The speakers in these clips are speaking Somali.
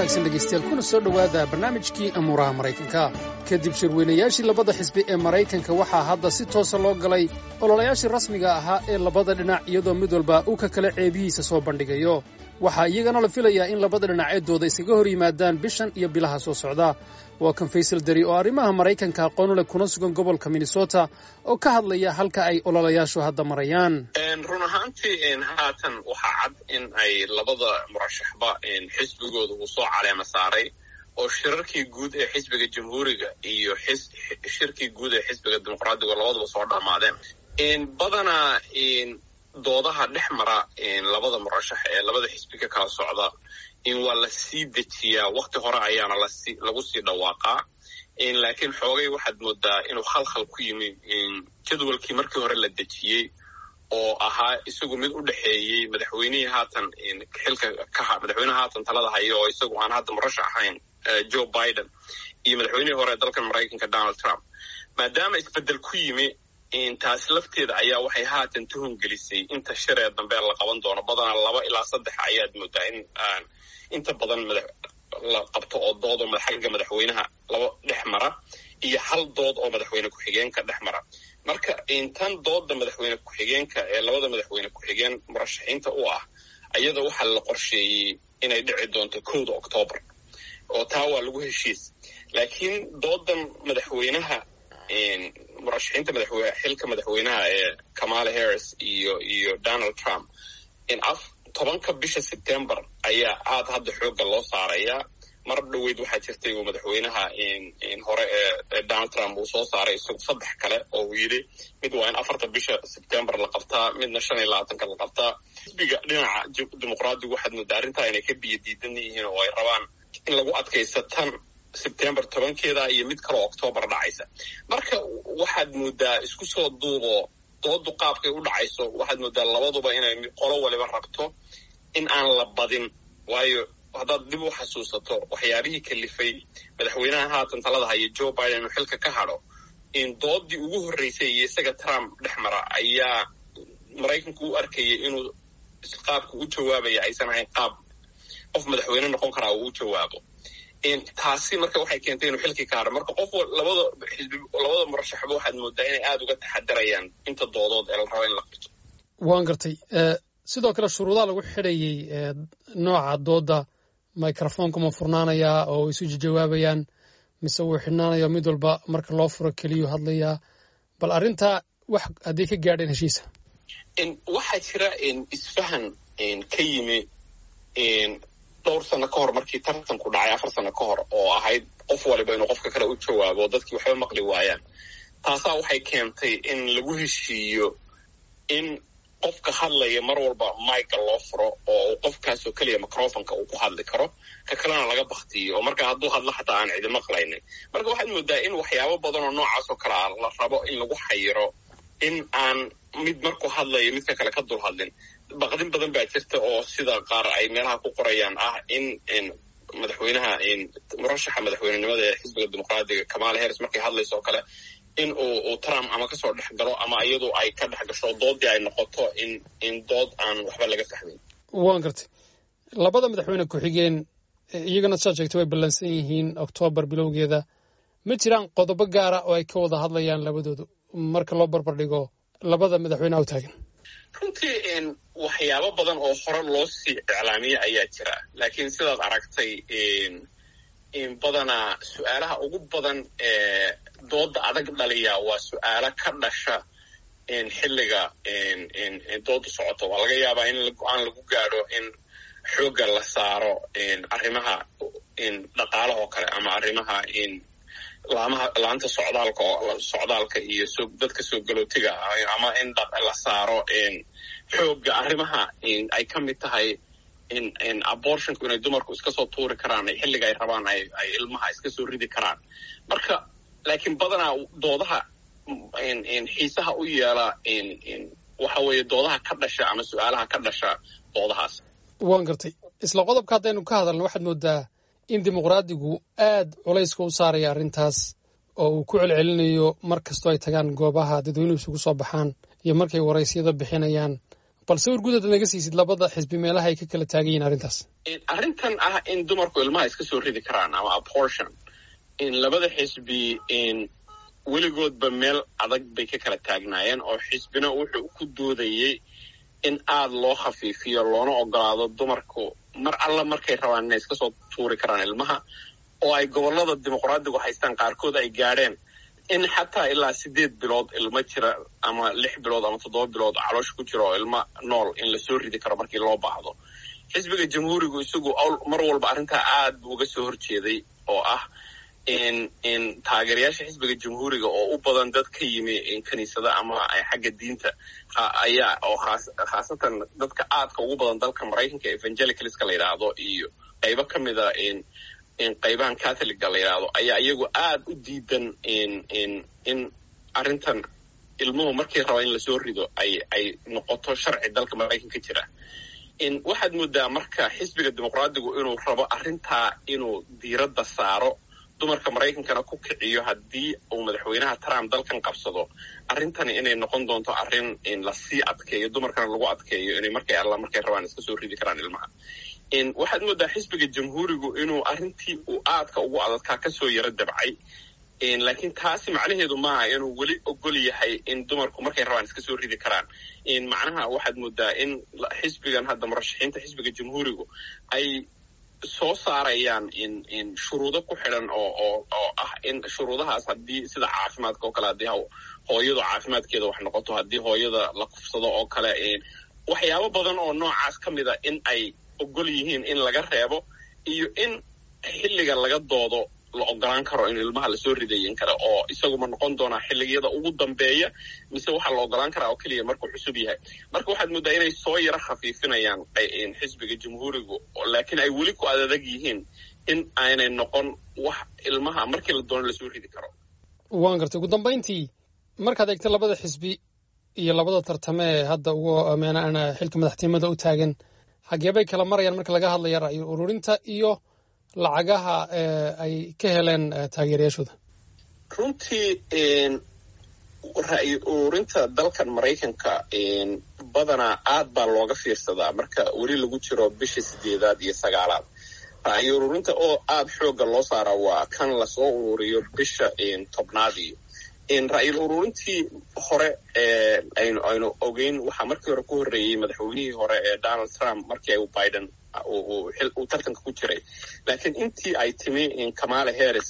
wanaagsan dhegaystayaal kuna soo dhowaada barnaamijkii amuuraha maraykanka kadib shirweynayaashii labada xisbi ee maraykanka waxaa hadda si toosa loo galay ololayaashii rasmiga ahaa ee labada dhinac iyadoo mid walba uu ka kale ceebihiisa soo bandhigayo waxaa iyagana la filayaa in labada dhinac ee dooda iskaga hor yimaadaan bishan iyo bilaha soo socda waa kan faysal dari oo arrimaha maraykanka aqoon leh kuna sugan gobolka minnesota oo ka hadlaya halka ay ololayaashu hadda marayaan run ahaantii haatan waxaa cad in ay labada murashaxba xisbigooda uu soo caleema saaray oo shirarkii guud ee xisbiga jamhuuriga iyo shirkii guud ee xisbiga dimuqraadiga labaduba soo dhammaadeen badanaa doodaha dhex mara labada murashax ee labada xisbi ka kala socda in waa la sii dejiyaa wakti hore ayaana lagu sii dhawaaqaa laakiin xoogay waxaad moodaa inuu khalkhal ku yimi jadwalkii markii hore la dejiyey oo ahaa isagu mid u dhexeeyey madaxweynihii haatan xilka ka madaxweynaha haatan talada haya oo isagu aan hadda murashax ahayn joe biden iyo madaxweynihii hore ee dalkan maraykanka donald trump maadaama isbeddel ku yimi taasi lafteeda ayaa waxay haatan tuhun gelisay inta shiree dambe la qaban doono badanaa laba ilaa saddex ayaad moodaa in inta badan la qabto oo dood oo xagga madaxweynaha laba dhex mara iyo hal dood oo madaxweyne ku-xigeenka dhex mara marka tan dooda madaxweyne ku-xigeenka ee labada madaxweyne ku-xigeen murashaxiinta u ah ayada waxaa la qorsheeyey inay dhici doonto kowda octoobar oo taa waa lagu heshiis laakiin doodan madaxweynaha murashaxiinta madaxweyne xilka madaxweynaha ee kamala harris iyo iyo donald trump tobanka bisha sebtembar ayaa aad hadda xoogga loo saarayaa mar dhoweyd waxaa jirtay uu madaxweynaha hore ee donald trump uu soo saaray isagu saddex kale oo uu yidhi mid waa in afarta bisha sebtembar la qabtaa midna shan iyo labaatanka la qabtaa xisbiga dhinaca dimuqraadigu waxaad moodaa arrintaa inay ka biyo diidan yihiin oo ay rabaan in lagu adkaysa tan sebtembar tobankeeda iyo mid kaloo octoobar dhacaysa marka waxaad moodaa isku soo duubo doodu qaabkay u dhacayso waxaad moodaa labaduba inay qolo waliba rabto in aan la badin waayo haddaad dib u xasuusato waxyaabihii kalifay madaxweynaha haatan talada haya joe biden inuu xilka ka hadho in doodii ugu horreysay iyo isaga trump dhex mara ayaa maraykanku u arkayay inuu qaabka u jawaabaya aysan ahayn qaab qof madaxweyne noqon karaa uu u jawaabo taasi marka waxay keentay inuu xilkii ka hadho marka qof labada xisbi labada murashaxba waxaad moodaa inay aada uga taxadarayaan inta doodood ee la raba in la qabto waan gartay sidoo kale shuruudaha lagu xidhayey nooca dooda microfonka ma furnaanayaa oo isu jawaabayaan mise wuu xidhnaanaya mid walba marka loo furo keliyuu hadlayaa bal arrintaa wax haddii ka gaadheen heshiisa waxaa jira isfahan ka yimi dhowr sano ka hor markii tartanku dhacay afar sano ka hor oo ahayd qof waliba inuu qofka kale u jawaabo dadkii waxba maqli waayaan taasaa waxay keentay in lagu heshiiyo in qofka hadlaya mar walba mika loo furo oo qofkaasoo keliya microfonka uu ku hadli karo ka kalena laga baktiyo oo marka hadduu hadlo xataa aan cidi maqlaynin marka waxaad moodaa in waxyaabo badan oo noocaas oo kale ah la rabo in lagu xayiro in aan mid markuu hadlayo midka kale ka dul hadlin baqdin badan baa jirta oo sida qaar ay meelaha ku qorayaan ah in madaxweynaha murashaxa madaxweynenimada ee xisbiga dimuqraadiga kamala harris markay hadlayso oo kale in uu trump ama kasoo dhex galo ama iyadu ay ka dhex gasho doodii ay noqoto in in dood aan waxba laga fahmin waan gartay labada madaxweyne ku-xigeen iyagana saad sheegtay way ballansan yihiin oktoobar bilowgeeda ma jiraan qodobo gaara oo ay ka wada hadlayaan labadoodu marka loo barbar dhigo labada madaxweyneha u taagan runtii waxyaabo badan oo hore loo sii iclaamiyey ayaa jira laakiin sidaad aragtay badanaa su-aalaha ugu badan ee dooda adag dhaliya waa su-aalo ka dhasha xilliga dooda socoto waa laga yaabaa in go-aan lagu gaadho in xoogga la saaro arrimaha dhaqaalahoo kale ama arrimaha laamaha laanta socdaalka socdaalka iyo dadka soo galootiga ama in la saaro xoogga arrimaha ay ka mid tahay in abortionku inay dumarku iska soo tuuri karaan xilliga ay rabaan ay ilmaha iska soo ridi karaan marka laakiin badanaa doodaha xiisaha u yeela waxa weeye doodaha ka dhasha ama su-aalaha ka dhasha doodahaas waan gartay isla qodobka haddaynu ka hadalno waxaad moodaa in dimuqraadigu aad culayska u saaraya arrintaas oo uu ku celcelinayo mar kastoo ay tagaan goobaha dadweynuhu isugu soo baxaan iyo markay waraysyada bixinayaan bal sawir guud aad naga siisid labada xisbi meelaha ay ka kala taagan yihiin arrintaas arrintan ah in dumarku ilmaha iska soo ridi karaan ama abortion in labada xisbi weligoodba meel adag bay ka kala taagnaayeen oo xisbina wuxuu ku doodayey in aada loo khafiifiyo loona ogolaado dumarku mar alla markay rabaan inay iska soo tuuri karaan ilmaha oo ay gobollada dimuqraadigu haystaan qaarkood ay gaadheen in xataa ilaa sideed bilood ilmo jira ama lix bilood ama toddoba bilood caloosha ku jira oo ilmo nool in lasoo ridi karo markii loo baahdo xisbiga jamhuurigu isagu mar walba arrintaa aad buu uga soo horjeeday oo ah in in taageerayaasha xisbiga jamhuuriga oo u badan dad ka yimi kiniisada ama xagga diinta ayaa oo khaasatan dadka aadka ugu badan dalka maraykanka evangelicalska la yidhaahdo iyo qaybo ka mida in qaybahan catholiga la yidhaahdo ayaa iyagu aad u diidan in in in arrintan ilmuhu markii raba in lasoo rido ay ay noqoto sharci dalka maraykanka jira in waxaad moodaa marka xisbiga dimuqraadigu inuu rabo arrintaa inuu diiradda saaro dumarka maraykankana ku kiciyo haddii uu madaxweynaha trump dalkan qabsado arrintani inay noqon doonto arrin in lasii adkeeyo dumarkana lagu adkeeyo inay markay alla markay rabaan iska soo ridi karaan ilmaha waxaad moodaa xisbiga jamhuurigu inuu arrintii uu aadka ugu adadkaa kasoo yaro dabcay laakiin taasi macnaheedu maaha inuu weli ogol yahay in dumarku markay rabaan iska soo ridi karaan macnaha waxaad moodaa in xisbigan hadda murashaxiinta xisbiga jamhuurigu ay soo saarayaan in in shuruudo ku xidhan oo oo oo ah in shuruudahaas haddii sida caafimaadka oo kale haddii hooyadu caafimaadkeeda wax noqoto haddii hooyada la kufsado oo kale waxyaabo badan oo noocaas ka mida in ay ogol yihiin in laga reebo iyo in xilliga laga doodo la ogolaan karo in ilmaha lasoo ridayin kara oo isaguma noqon doonaa xilligiyada ugu dambeeya mise waxaa la ogolaan karaa oo keliya markuu cusub yahay marka waxaad moodaa inay soo yaro khafiifinayaan xisbiga jamhuurigu laakiin ay weli ku adadag yihiin in aanay noqon wax ilmaha markii la doono lasoo ridi karo waan gartay ugu dambayntii markaad eegta labada xisbi iyo labada tartame ee hadda ugu meenana xilka madaxtinimada u taagan xageebay kala marayaan marka laga hadlaya ra'yi ururinta iyo lacagaha ay ka heleen taageerayaashooda runtii ra'yi ururinta dalkan maraykanka badanaa aad baa looga fiirsadaa marka weli lagu jiro bisha sideedaad iyo sagaalaad ra'yi ururinta oo aad xoogga loo saara waa kan lasoo ururiyo bisha tobnaadii ra'yil ururintii hore aynu aynu ogeyn waxaa markii hore ku horreeyey madaxweynihii hore ee donald trump markii ay biden uu tartanka ku jiray laakiin intii ay timi kamala harris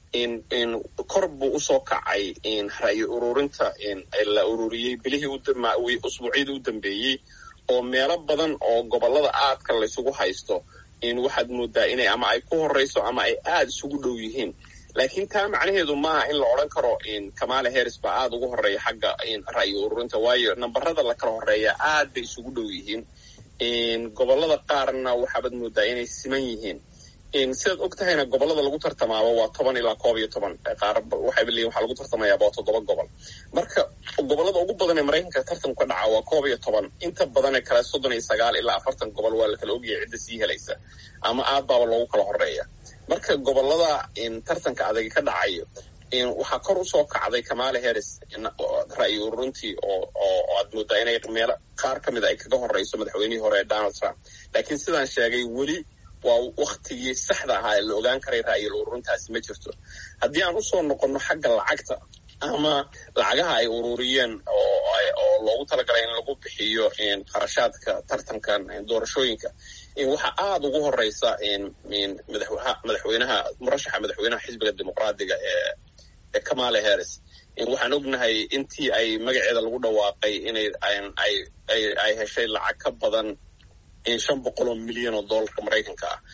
kor buu usoo kacay ra'yi ururinta la ururiyey bilihii usbuucyadii u dambeeyey oo meelo badan oo gobollada aadka laysugu haysto waxaad moodaa inay ama ay ku horeyso ama ay aada isugu dhow yihiin laakiin taa macnaheedu maaha in la odhan karo kamala harris baa aada ugu horeeya xagga ra'yi ururinta waayo nambarada la kala horeeya aad bay isugu dhow yihiin gobollada qaarna waxaabaad moodaa inay siman yihiin sidaad og tahayna gobollada lagu tartamaaba waa toban ilaa koob iyo toban qaar waxayba leeyihin waxaa lagu tartamayaaba waa toddoba gobol marka gobollada ugu badan ee maraykanka tartanku ka dhaca waa koob iyo toban inta badanee kale soddon iyo sagaal ilaa afartan gobol waa la kala ogyahay cidda sii helaysa ama aad baaba loogu kala horeeya marka gobollada tartanka adagi ka dhacayo waxaa kor usoo kacday kamala harris ra'yi ururintii oo oo aad moodaa inay meelo qaar ka mid a ay kaga horeyso madaxweynihii hore ee donald trump laakiin sidaan sheegay weli waa waktigii saxda ahaa ee la ogaan karay ra'yil ururintaasi ma jirto haddii aan usoo noqonno xagga lacagta ama lacagaha ay ururiyeen oo loogu talagalay in lagu bixiyo qarashaadka tartankan doorashooyinka waxaa aada ugu horeysa madaxweynaha murashaxa madaxweynaha xisbiga dimuqraadiga ee kamala harris waxaan ognahay intii ay magaceeda lagu dhawaaqay inay ay heshay lacag ka badan shan boqol oo milyan oo dollarka maraykanka ah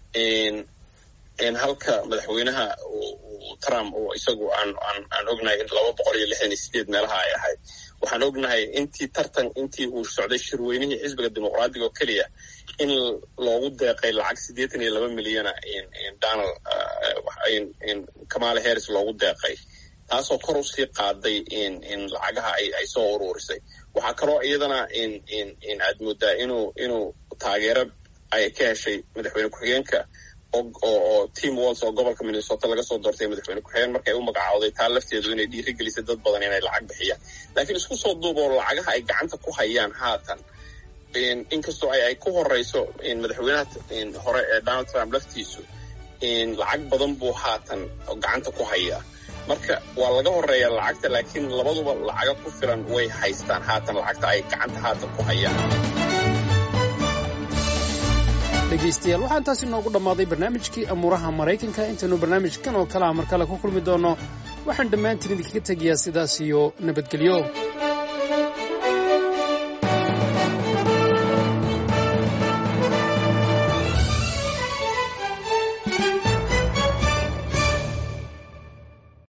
halka madaxweynaha trump oo isagu aan aan aan ognahay in laba boqol iyo lixdan iyo sideed meelaha ay ahayd waxaan ognahay intii tartan intii uu socday shirweynihii xisbiga dimuqraadiga oo keliya in loogu deeqay lacag siddeetan iyo laba milyana donald kamala harris loogu deeqay taasoo kor usii qaaday in lacagaha ay ay soo uruurisay waxaa kaloo iyadana in aad moodaa inuu inuu taageero ay ka heshay madaxweyne ku-xigeenka oo team walls oo gobolka minnesota laga soo doortay madaxweyne ku-xigeen markay u magacawday taa lafteedu inay dhiirigelisay dad badan inay lacag bixiyaan laakiin isku soo duuboo lacagaha ay gacanta ku hayaan haatan inkastoo ay ku horeyso madaxweynaha hore ee donald trump laftiisu lacag badan buu haatan gacanta ku hayaa marka waa laga horeeya lacagta laakiin labaduba lacaga ku filan way haystaan haatan lacagta ay gacanta haatan ku hayaan dhegaystayaal waxaa intaas inoogu dhammaaday barnaamijkii amuuraha maraykanka intaynu barnaamijkan oo kale ah mar kale ku kulmi doonno waxaan dhammaantiin idinkaga tegayaa sidaas iyo nabadgelyo